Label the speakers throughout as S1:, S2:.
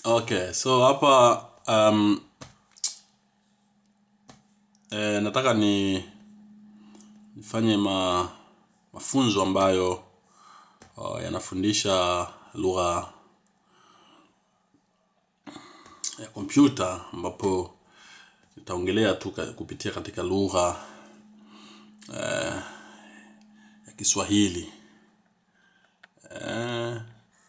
S1: Okay, so hapa um, eh, nataka ni nifanye ma, mafunzo ambayo uh, yanafundisha lugha ya kompyuta ambapo nitaongelea tu ka- kupitia katika lugha ya Kiswahili. Eh,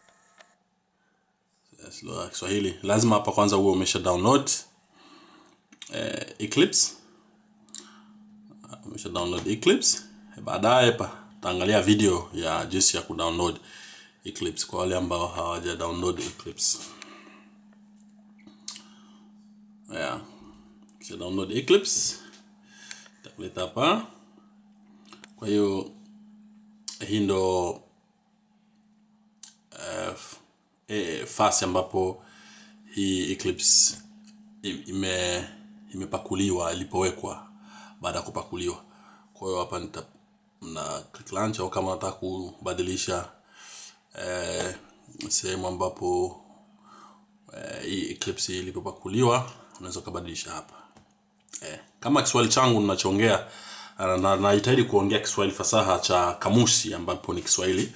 S1: yes, lugha ya Kiswahili. Lazima hapa kwanza uwe umesha download eh, Eclipse. Umesha download Eclipse. Baadaye pa taangalia video ya jinsi ya kudownload Eclipse kwa wale ambao hawaja download Eclipse. Yeah. Kisha download Eclipse itakuleta hapa. Kwa hiyo hii ndo uh, e, fasi ambapo hii Eclipse i- ime imepakuliwa ilipowekwa baada ya kupakuliwa. Kwa hiyo hapa nita na click launch au kama nataka kubadilisha eh, sehemu ambapo eh, hii Eclipse ilipopakuliwa unaweza ukabadilisha hapa. Eh, kama Kiswahili changu ninachoongea na na- najitahidi kuongea Kiswahili fasaha cha kamusi ambapo ni Kiswahili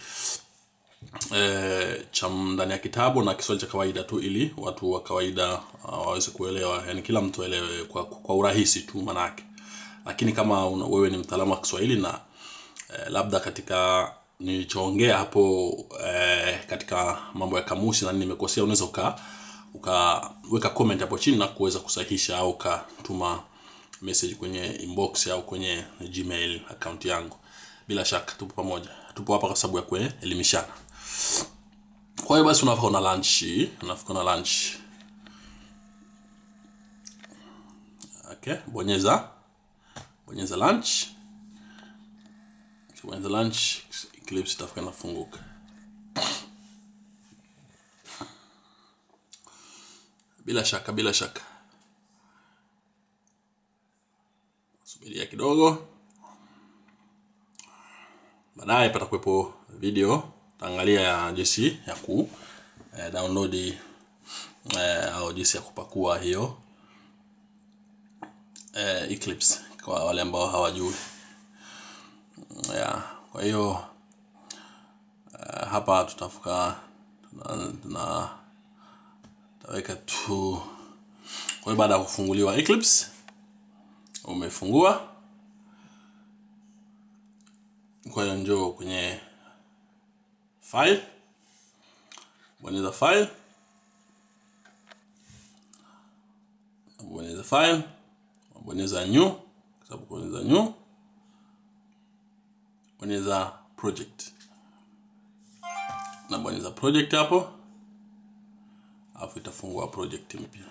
S1: eh, cha ndani ya kitabu na Kiswahili cha kawaida tu, ili watu wa kawaida uh, waweze kuelewa, yani kila mtu aelewe kwa, kwa urahisi tu manake. Lakini kama una, wewe ni mtaalamu wa Kiswahili na eh, labda katika nilichoongea hapo eh, katika mambo ya kamusi na nini nimekosea, unaweza uka ukaweka comment hapo chini na kuweza kusahihisha au ukatuma message kwenye inbox au kwenye Gmail account yangu. Bila shaka tupo pamoja, tupo hapa kwa sababu ya kuelimishana. Kwa hiyo basi unafika una lunch, unafika una lunch. Okay, bonyeza bonyeza lunch. Bonyeza lunch, Eclipse itafuka inafunguka. Bila shaka, bila shaka. Subiria kidogo. Baadaye patakuwepo video taangalia ya jinsi ya ku eh, download eh, au jinsi ya kupakua hiyo eh, Eclipse kwa wale ambao hawajui. Yeah, kwa hiyo eh, hapa tutafuka tuna, tuna taweka tu. Kwa hiyo baada ya kufunguliwa Eclipse, umefungua. Kwa hiyo njoo kwenye file, bonyeza file, bonyeza file, bonyeza new, kwa sababu bonyeza new, bonyeza project na bonyeza project hapo, alafu itafungua project mpya.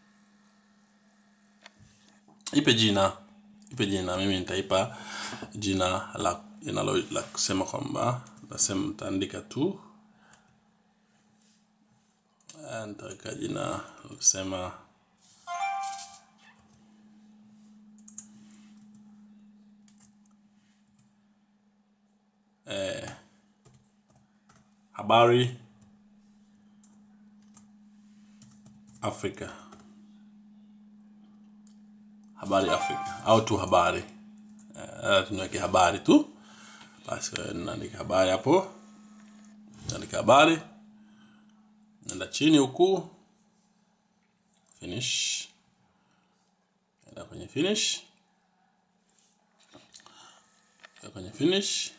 S1: Ipe jina, ipe jina. Mimi nitaipa jina la linalo la kusema kwamba nasema nitaandika tu Eh, nitaweka jina la kusema habari Afrika, habari Afrika au tu habari eh, tunaweke habari tu basi. eh, Naandika habari hapo, naandika habari, nenda chini huku finish, nenda kwenye finish, Nenda kwenye finish,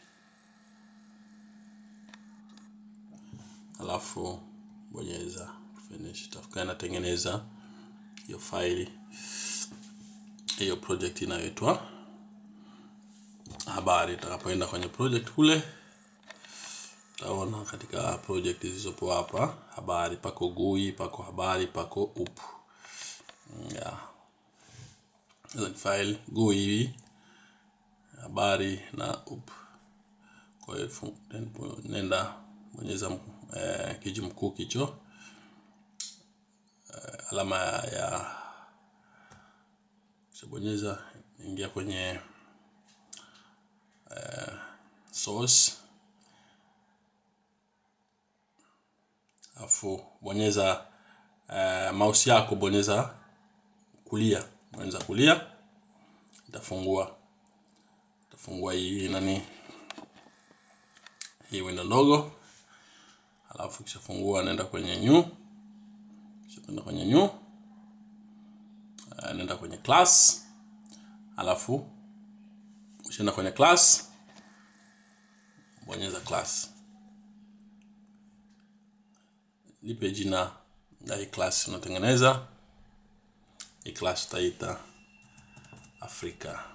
S1: alafu bonyeza finish, itafuka inatengeneza hiyo faili hiyo project inayoitwa habari. Itakapoenda kwenye project kule, utaona katika project zilizopo hapa, habari pako GUI, pako habari, pako up yeah. Hizo ni file GUI, habari na up. Kwa hiyo fu- then- nenda bonyeza eh, kiji mkuu kicho alama ya kishabonyeza, ingia kwenye source afu bonyeza uh, mouse yako bonyeza kulia bonyeza kulia itafungua itafungua hii nani hii window ndogo alafu kishafungua naenda kwenye new kishaenda kwenye new uh, naenda kwenye class alafu ushaenda kwenye class bonyeza class lipe jina la hii class unatengeneza hii class utaita afrika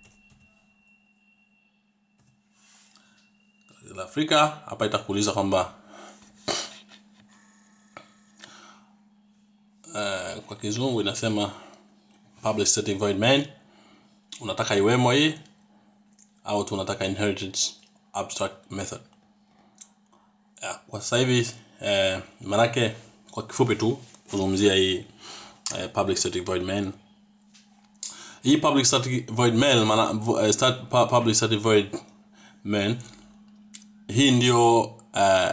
S1: la afrika hapa itakuuliza kwamba uh, kwa kizungu inasema public static void main unataka iwemo hii au tunataka inherited abstract method ya, kwa sasa hivi eh, manake kwa kifupi tu kuzungumzia hii eh, public static void main hii public static void main maana uh, start, pu- public static void main hii ndio uh,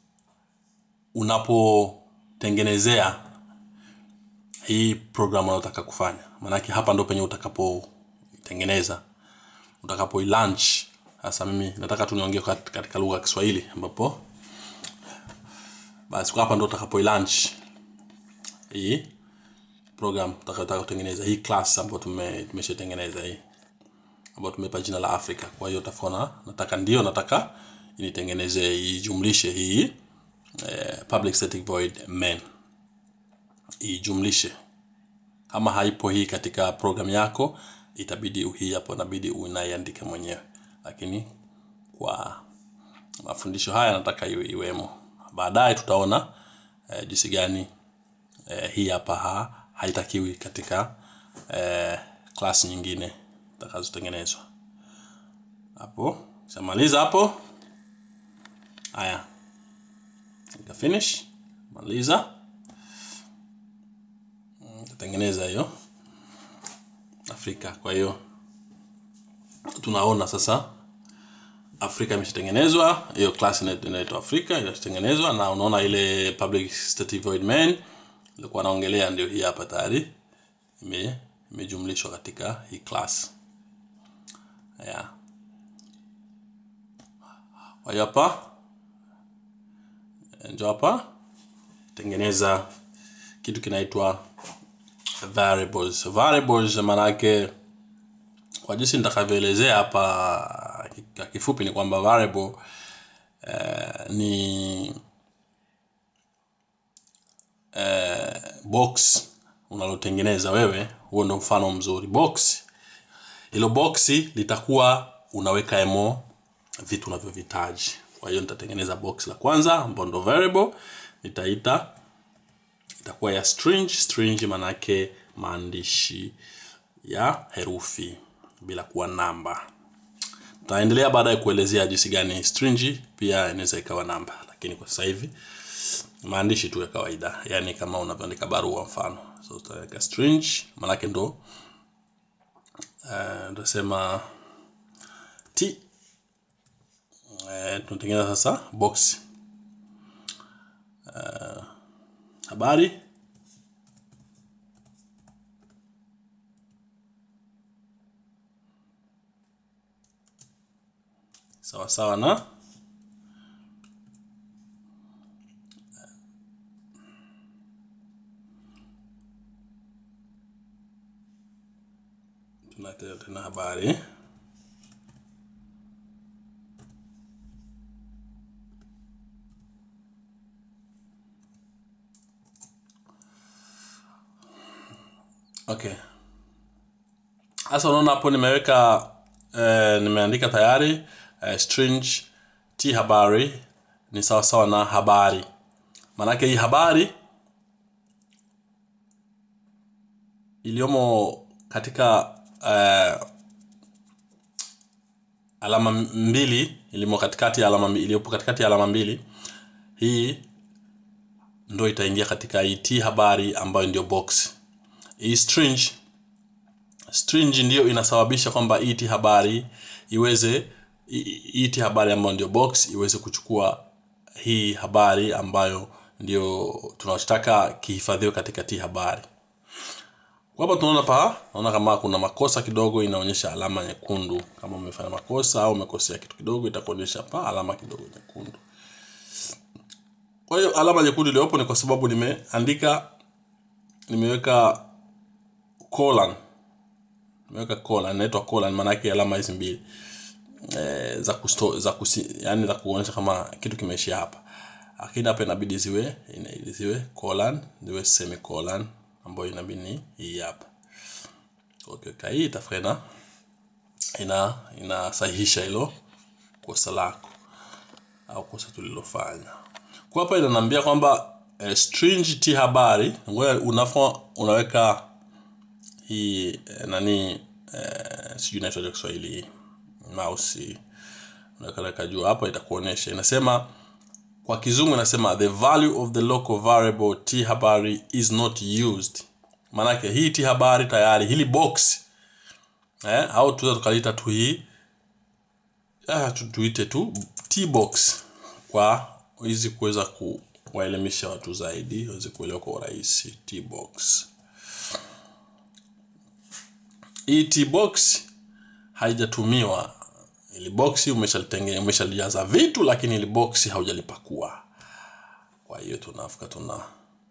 S1: unapotengenezea hii program unayotaka kufanya maanake hapa ndo penye utakapotengeneza utakapo launch sasa mimi nataka tu niongee kat- katika lugha ya kiswahili ambapo basi kwa hapa ndo utakapo launch hii program utakayotaka kutengeneza hii class ambayo tume tumeshatengeneza hii ambayo tumepa jina la Afrika. Kwa hiyo utaona nataka ndio nataka initengeneze ijumlishe hii eh, public static void main ijumlishe. Kama haipo hii katika program yako, itabidi hii hapo inabidi unaiandike mwenyewe, lakini kwa mafundisho haya nataka iwe iwemo. Baadaye tutaona eh, jinsi gani eh, hii hapa ha, haitakiwi katika eh, class nyingine zitakazotengenezwa hapo. Shamaliza hapo, haya nika finish, maliza, tatengeneza hiyo Afrika. Kwa hiyo tunaona sasa Afrika imeshatengenezwa, hiyo class ina- inaitwa Afrika inatengenezwa, na unaona ile public static void main ilikuwa naongelea ndio hii hapa tayari ime imejumlishwa katika hii class yeah. Kwa hiyo hapa ndio hapa tengeneza kitu kinaitwa variables. Variables maana yake kwa jinsi nitakavyoelezea hapa kwa kifupi ni kwamba variable eh, ni eh, box unalotengeneza wewe. Huo ndo mfano mzuri. Box hilo boxi litakuwa unaweka emo vitu unavyovihitaji. Kwa hiyo nitatengeneza box la kwanza ambao ndo variable, nitaita itakuwa ya string. String manake maandishi ya herufi bila kuwa namba. Tutaendelea baadaye kuelezea jinsi gani string pia inaweza ikawa namba, lakini kwa sasa hivi maandishi tu ya kawaida, yani kama unavyoandika barua mfano. So utaweka string manake ndo uh, ndasema t uh, tunatengeneza sasa box uh, habari sawa sawa na tunatea tena habari okay sasa unaona hapo nimeweka eh, nimeandika tayari eh, string t habari ni sawa sawa na habari maanake hii habari iliyomo katika eh, alama mbili ilimo katikati ya alama mbi- iliyopo katikati ya alama mbili hii ndo itaingia katika hii t habari ambayo ndio box hii string string ndiyo inasababisha kwamba hii t habari iweze hii- hii t habari ambayo ndio box iweze kuchukua hii habari ambayo ndio tunachotaka kihifadhiwe katika t habari kwa hapa tunaona pa naona kama kuna makosa kidogo inaonyesha alama nyekundu kama umefanya makosa au umekosea kitu kidogo itakuonyesha pa alama kidogo nyekundu kwa hiyo alama nyekundu iliyopo ni kwa sababu nimeandika nimeweka colon nimeweka colon inaitwa colon maana yake alama hizi mbili eh, za kusto, za kusi, yani za kuonyesha kama kitu kimeishia hapa lakini hapa inabidi ziwe ina- ziwe colon ziwe semicolon ambayo inabidi ni hii hapa ukiweka hii itafuka ina ina inasahihisha hilo kosa lako au kosa tulilofanya kwa hapa inaniambia kwamba eh, string t habari ngoja unafo unaweka hii eh, nani eh, sijui inaitwaje Kiswahili hii mouse unaweka juu hapa itakuonyesha inasema kwa kizungu inasema the value of the local variable t habari is not used maanake hii t habari tayari hili box eh, au tuweza tukaliita tu hii ah, tu- tuite tu t box kwa hizi kuweza kuwaelimisha watu zaidi waweze kuelewa kwa urahisi t box hii t box haijatumiwa ili boksi umeshalitengene umeshalijaza vitu lakini ili boksi haujalipakua kwa hiyo tunafika tuna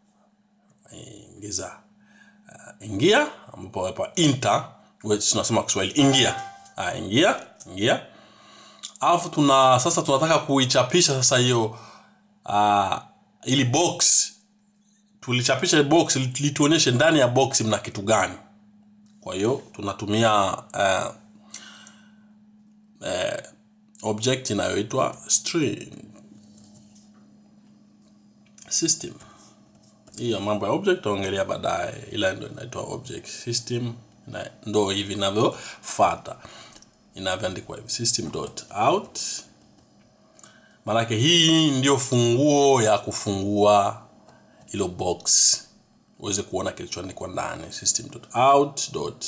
S1: ingiza uh, ingia ambapo hapa enter which tunasema kwa Kiswahili ingia ah, ingia ingia alafu tuna sasa tunataka kuichapisha sasa hiyo uh, ili box tulichapisha box lituonyeshe ndani ya box mna kitu gani kwa hiyo tunatumia uh, object inayoitwa string system hiyo mambo ya object taongelea baadaye ila ndo inaitwa object system na ndo hivi inavyofuata inavyoandikwa hivi system dot out maanake hii ndio funguo ya kufungua hilo box uweze kuona kilichoandikwa ndani system dot out dot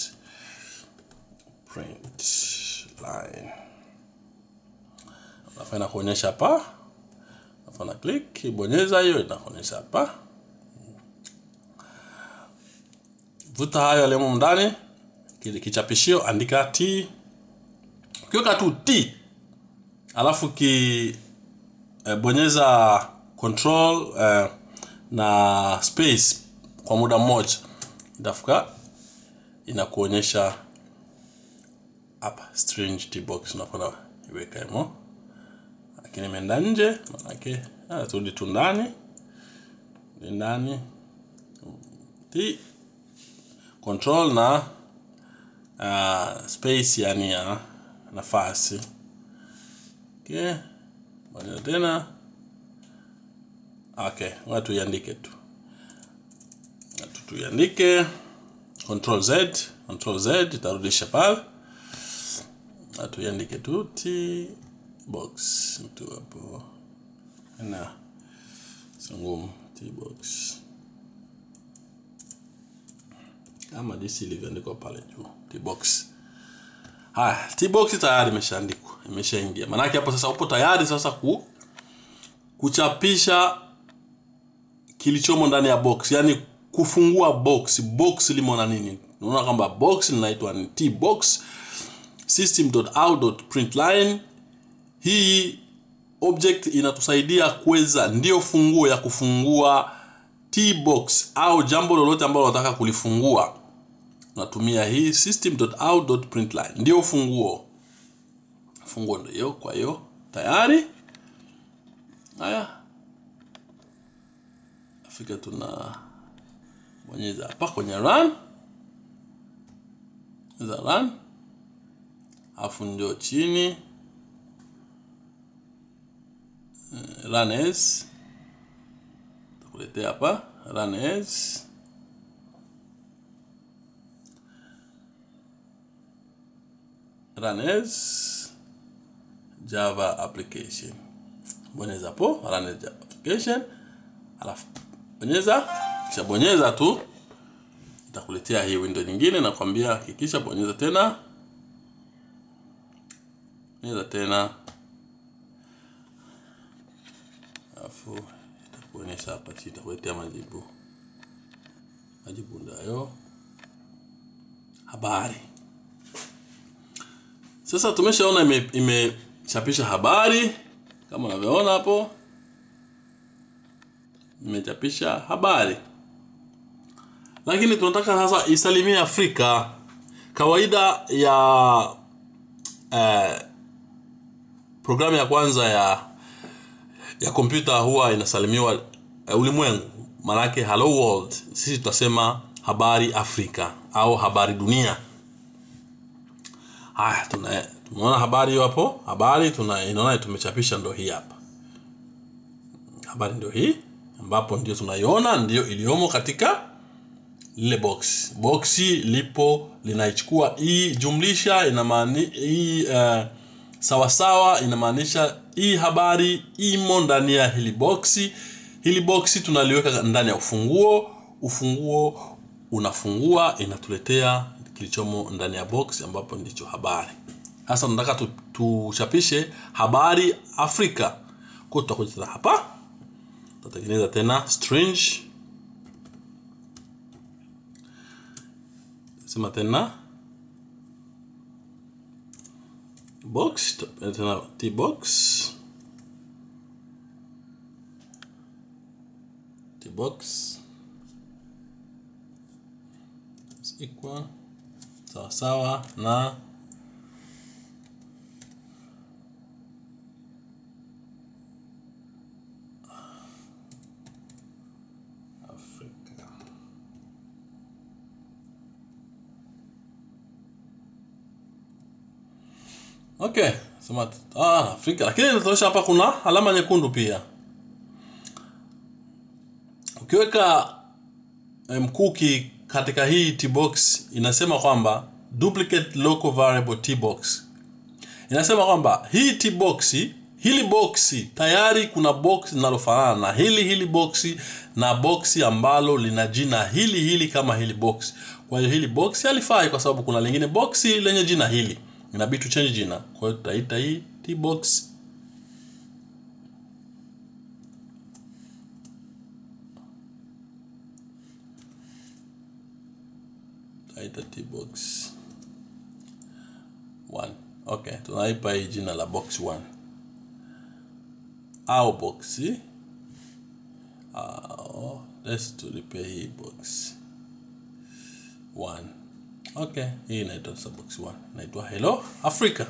S1: print line alafu inakuonyesha hapa alafu na click ibonyeza hiyo inakuonyesha hapa vuta hayo yaliyomo ndani kile kichapishio andika t ukiweka tu t alafu ki eh, bonyeza control eh, na space kwa muda mmoja itafuka inakuonyesha hapa string t box unapona iweka himo lakini imeenda nje manake ah, turudi tu ndani ni ndani t control na uh, space yani ya nafasi okay bonyeza tena okay ngoja tuiandike tu Ngoja tu tuiandike control z control z itarudisha pale na tuiandike tu t box tu hapo na sio ngumu t box kama jinsi ilivyoandikwa pale juu t box haya t box tayari imeshaandikwa imeshaingia maanake hapo sasa upo tayari sasa ku kuchapisha kilichomo ndani ya box yani kufungua box box limo na nini unaona kwamba box linaitwa ni t box system.out.println hii object inatusaidia kuweza ndio funguo ya kufungua tbox au jambo lolote ambalo unataka kulifungua unatumia hii system.out.println ndio funguo funguo ndio hiyo kwa hiyo tayari haya afika tuna bonyeza hapa kwenye run za run afu ndio chini uh, run as takuletea hapa run as run as java application bonyeza hapo run as java application alafu bonyeza kisha bonyeza tu itakuletea hii window nyingine na kwambia hakikisha bonyeza tena bonyeza tena alafu kuonyesha hapa chini itakuletea majibu majibu ndayo habari sasa tumeshaona ime- imechapisha habari kama unavyoona hapo imechapisha habari lakini tunataka sasa isalimie afrika kawaida ya eh, programu ya kwanza ya ya kompyuta huwa inasalimiwa uh, ulimwengu maanake hello world sisi tutasema habari afrika au habari dunia haya tuna tumeona habari hiyo hapo habari tuna inaona tumechapisha ndo hii hapa habari ndio hii ambapo ndio tunaiona ndio iliyomo katika lile box boksi lipo linaichukua hii jumlisha inamaani hii uh, sawasawa inamaanisha hii habari imo ndani ya hili boksi hili boksi tunaliweka ndani ya ufunguo ufunguo unafungua inatuletea kilichomo ndani ya box ambapo ndicho habari sasa tunataka tu- tuchapishe habari afrika kwa tutakuja tena hapa tutatengeneza tena strange sema tena box tutapeana tena t box t box is equal sawa sawa na Afrika. Okay, sema ah, Afrika, lakini inatosha hapa kuna alama nyekundu pia. Ukiweka eh, mkuki katika hii tbox inasema kwamba duplicate local variable tbox. Inasema kwamba hii tbox hili boksi tayari kuna box linalofanana na hili hili boksi na boksi ambalo lina jina hili hili kama hili box. Kwa hiyo hili box halifai kwa sababu kuna lingine boksi lenye jina hili. Inabidi tu change jina. Kwa hiyo tutaita hii tbox tutaita tbox 1. Okay, tunaipa hii jina la box 1 au boxi au let's tulipe hii box 1 okay hii inaitwa sasa box 1 inaitwa hello africa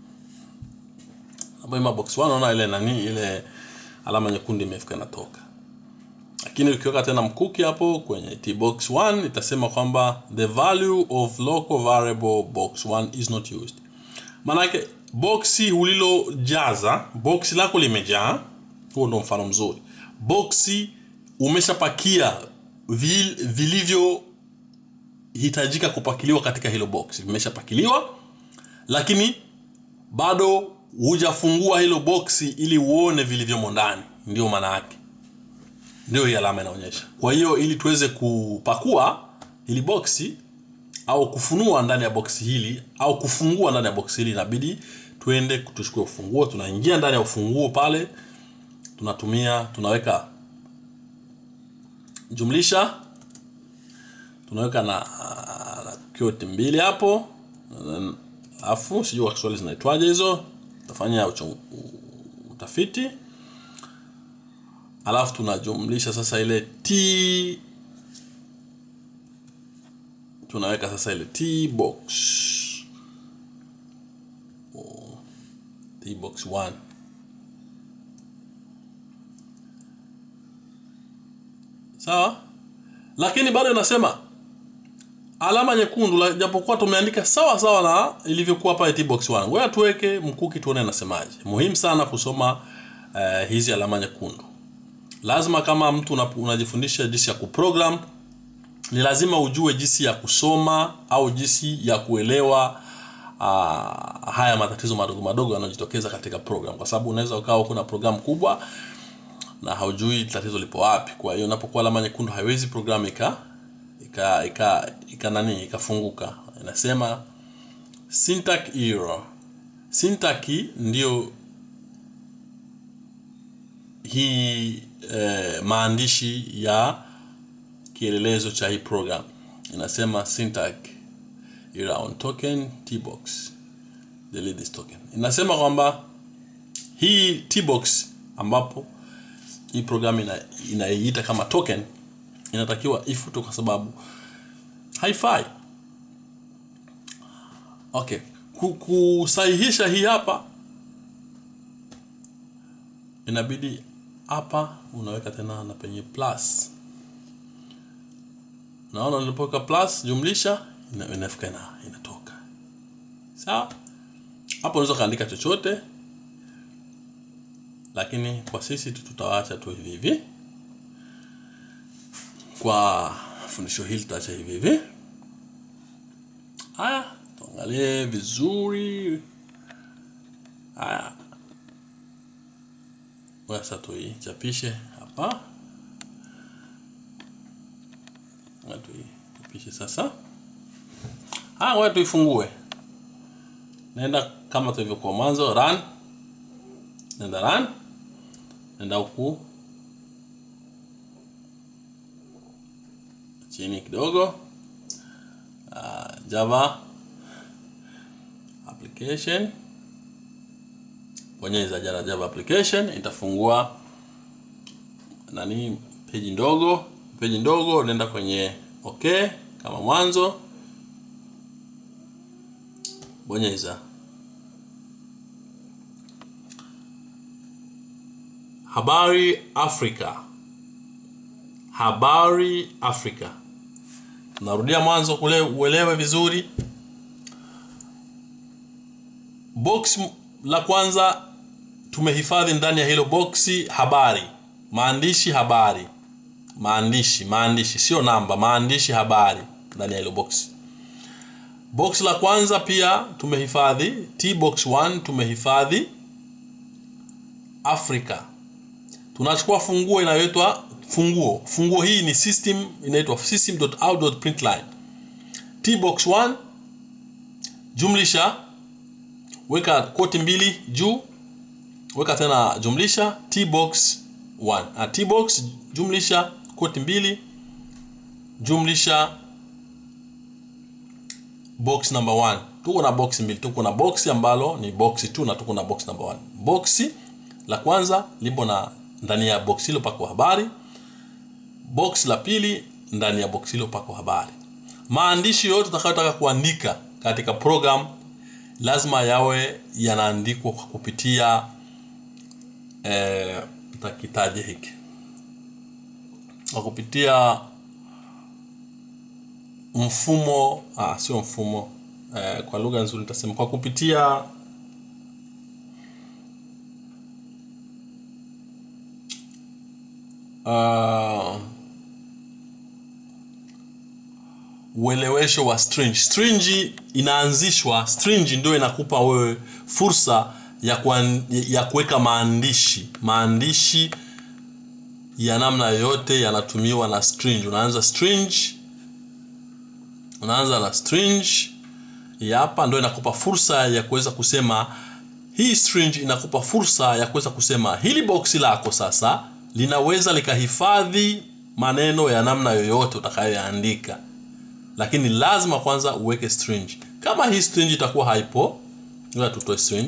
S1: hapo ima box 1 unaona ile nani ile alama nyekundu imefika inatoka lakini ukiweka tena mkuki hapo kwenye tbox 1 itasema kwamba the value of local variable box 1 is not used maanake boksi ulilojaza boksi lako limejaa huo ndo mfano mzuri boksi umeshapakia vil, vilivyohitajika kupakiliwa katika hilo boksi vimeshapakiliwa lakini bado hujafungua hilo boksi ili uone vilivyomo ndani ndio maana yake ndio hii alama inaonyesha kwa hiyo ili tuweze kupakua hili boksi au kufunua ndani ya boksi hili au kufungua ndani ya boksi hili inabidi tuende tuchukue ufunguo tunaingia ndani ya ufunguo pale tunatumia tunaweka jumlisha tunaweka na, na kioti mbili hapo alafu sijui kwa kiswahili zinaitwaje hizo tutafanya ucho- u- utafiti alafu tunajumlisha sasa ile t tunaweka sasa ile t box Oh, t box 1 sawa lakini bado inasema alama nyekundu la- japokuwa tumeandika sawa sawa na ilivyokuwa pale tbox 1 ngoja tuweke mkuki tuone nasemaje muhimu sana kusoma uh, hizi alama nyekundu lazima kama mtu una- unajifundisha jinsi ya kuprogram ni lazima ujue jinsi ya kusoma au jinsi ya kuelewa uh, haya matatizo madogo madogo yanayojitokeza katika program kwa sababu unaweza ukawa kuna program kubwa na haujui tatizo lipo wapi kwa hiyo unapokuwa alama nyekundu haiwezi program ika ika ika, ika nani ikafunguka inasema syntax error syntax ndio hii eh, maandishi ya kielelezo cha hii program inasema syntax era on token tbox delete this token inasema kwamba hii tbox ambapo hii program ina, inaiita kama token inatakiwa ifutwe kwa sababu haifai okay Ku- kusahihisha hii hapa inabidi hapa unaweka tena na penye plus naona nilipoweka plus jumlisha ina- inafika ina, inatoka sawa hapo unaweza kaandika chochote lakini kwa sisi tu tutawacha tu hivi hivi kwa fundisho hili tutaacha hivi hivi haya tuangalie vizuri haya sasa tuichapishe hapa Ngoja tuichapishe sasa haya ngoja tuifungue naenda kama tulivyokuwa mwanzo run nenda run nenda huku chini kidogo uh, java application bonyeza jana java application itafungua nani peji ndogo peji ndogo nenda kwenye okay kama mwanzo bonyeza habari afrika habari afrika narudia mwanzo kule uelewe vizuri box m- la kwanza tumehifadhi ndani ya hilo boksi habari maandishi habari maandishi maandishi sio namba maandishi habari ndani ya hilo box box la kwanza pia tumehifadhi t box 1 tumehifadhi africa tunachukua funguo inayoitwa funguo funguo hii ni system inaitwa system.out.println tbox 1 jumlisha weka koti mbili juu weka tena jumlisha tbox 1 ah, tbox jumlisha koti mbili jumlisha box number 1 tuko na box mbili tuko na box ambalo ni box 2 na tuko na box number 1 boxi la kwanza lipo na ndani ya box hilo pako habari box la pili ndani ya box hilo pako habari maandishi yote utakayotaka kuandika katika program lazima yawe yanaandikwa kwa kupitia eh, takitaje hiki kwa kupitia mfumo ah, sio mfumo eh, kwa lugha nzuri nitasema kwa kupitia uh, uelewesho wa string string inaanzishwa string ndio inakupa wewe fursa ya kuan, ya kuweka maandishi maandishi ya namna yoyote yanatumiwa na string unaanza string unaanza na string ya hapa ndio inakupa fursa ya kuweza kusema hii string inakupa fursa ya kuweza kusema hili boksi lako sasa linaweza likahifadhi maneno ya namna yoyote utakayoyaandika lakini lazima kwanza uweke string kama hii string itakuwa haipo ngoja tutoe string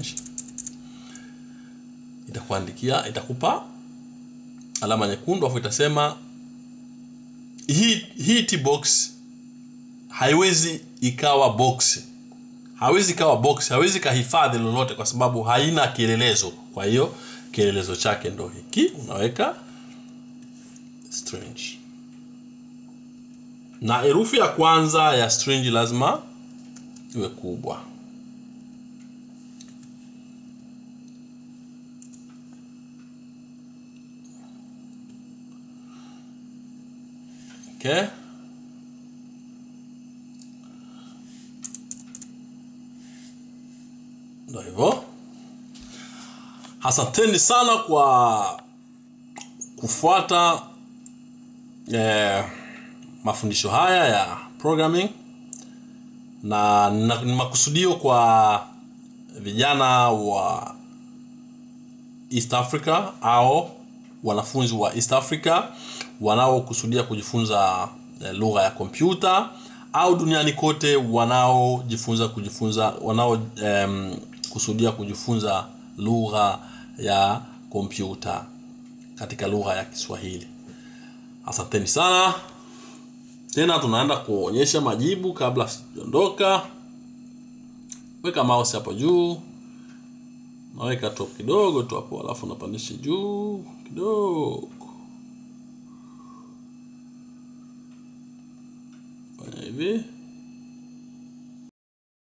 S1: itakuandikia itakupa alama nyekundu afu itasema hii hii tbox haiwezi ikawa box hawezi ikawa box hawezi kahifadhi lolote kwa sababu haina kielelezo kwa hiyo kielelezo chake ndo hiki unaweka string na herufi ya kwanza ya string lazima iwe kubwa okay ndo hivyo asanteni sana kwa kufuata eh, mafundisho haya ya programming na na- ni makusudio kwa vijana wa east africa au wanafunzi wa East Africa wanaokusudia kujifunza eh, lugha ya kompyuta au duniani kote wanaojifunza kujifunza wanao em, kusudia kujifunza lugha ya kompyuta katika lugha ya Kiswahili. Asanteni sana. Tena tunaenda kuonyesha majibu kabla sijaondoka. Weka mouse hapo juu, naweka top kidogo tu hapo, alafu napandisha juu kidogo, fanya hivi.